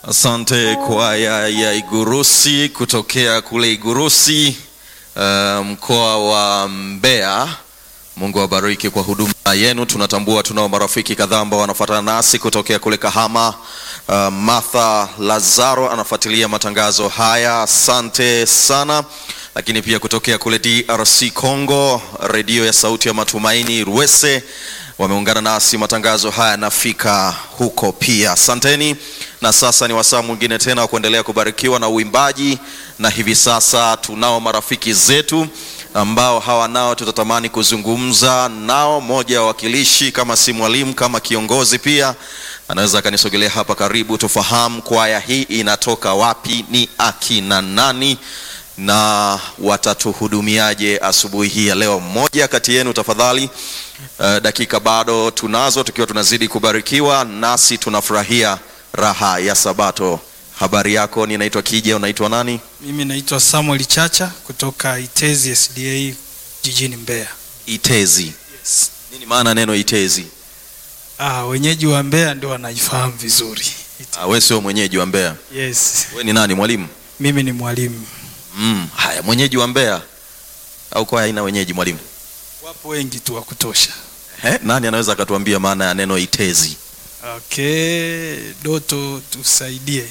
Asante kwaya ya Igurusi kutokea kule Igurusi, uh, mkoa wa Mbeya. Mungu awabariki kwa huduma yenu. Tunatambua tunao marafiki kadhaa ambao wanafuatana nasi kutokea kule Kahama. Uh, Martha Lazaro anafuatilia matangazo haya, asante sana. Lakini pia kutokea kule DRC Congo, redio ya Sauti ya Matumaini Rwese wameungana nasi, matangazo haya yanafika huko pia, asanteni. Na sasa ni wasaa mwingine tena wa kuendelea kubarikiwa na uimbaji, na hivi sasa tunao marafiki zetu ambao hawa nao tutatamani kuzungumza nao. Mmoja wa wakilishi, kama si mwalimu, kama kiongozi pia, anaweza akanisogelea hapa karibu, tufahamu kwaya hii inatoka wapi, ni akina nani na watatuhudumiaje asubuhi hii ya leo. Mmoja kati yenu tafadhali. Uh, dakika bado tunazo, tukiwa tunazidi kubarikiwa, nasi tunafurahia raha ya Sabato. Habari yako? Ninaitwa Kija, unaitwa nani? Mimi naitwa Samuel Chacha kutoka Itezi SDA jijini Mbeya. Itezi. Yes. Nini maana neno Itezi? Ah, wenyeji wa Mbeya ndio wanaifahamu vizuri. Ite- Ah, wewe sio mwenyeji wa Mbeya, Yes. wewe ni nani? Mwalimu? Mimi ni mwalimu. Mm, haya, mwenyeji wa Mbeya au kwaya haina wenyeji? Mwalimu Wapo wengi tu wa kutosha. eh, nani anaweza akatuambia maana ya neno Itezi? Okay, Doto tusaidie.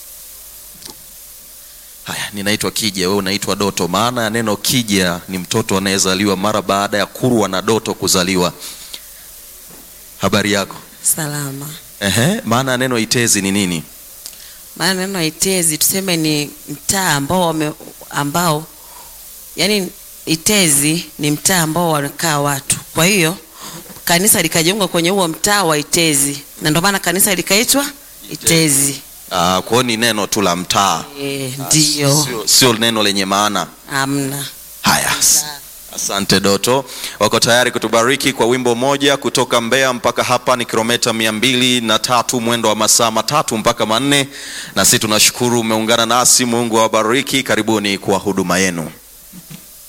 Haya, ninaitwa Kija, wewe unaitwa Doto. Maana ya neno Kija ni mtoto anayezaliwa mara baada ya Kurwa na Doto kuzaliwa. Habari yako? Salama. Ehe, maana ya neno Itezi ni nini? Maana neno Itezi tuseme ni mtaa ambao wame, ambao yani Itezi ni mtaa ambao wanakaa watu. Kwa hiyo kanisa likajengwa kwenye huo mtaa wa Itezi, na ndio maana kanisa likaitwa Itezi. Ah, kwa hiyo ni neno tu la mtaa, Eh, ndio. sio, sio neno lenye maana. Amna. Haya, as- asante Doto. Wako tayari kutubariki kwa wimbo moja kutoka Mbeya mpaka hapa ni kilomita mia mbili na tatu mwendo wa masaa matatu mpaka manne, na sisi tunashukuru umeungana nasi. Mungu awabariki. Karibuni kwa huduma yenu.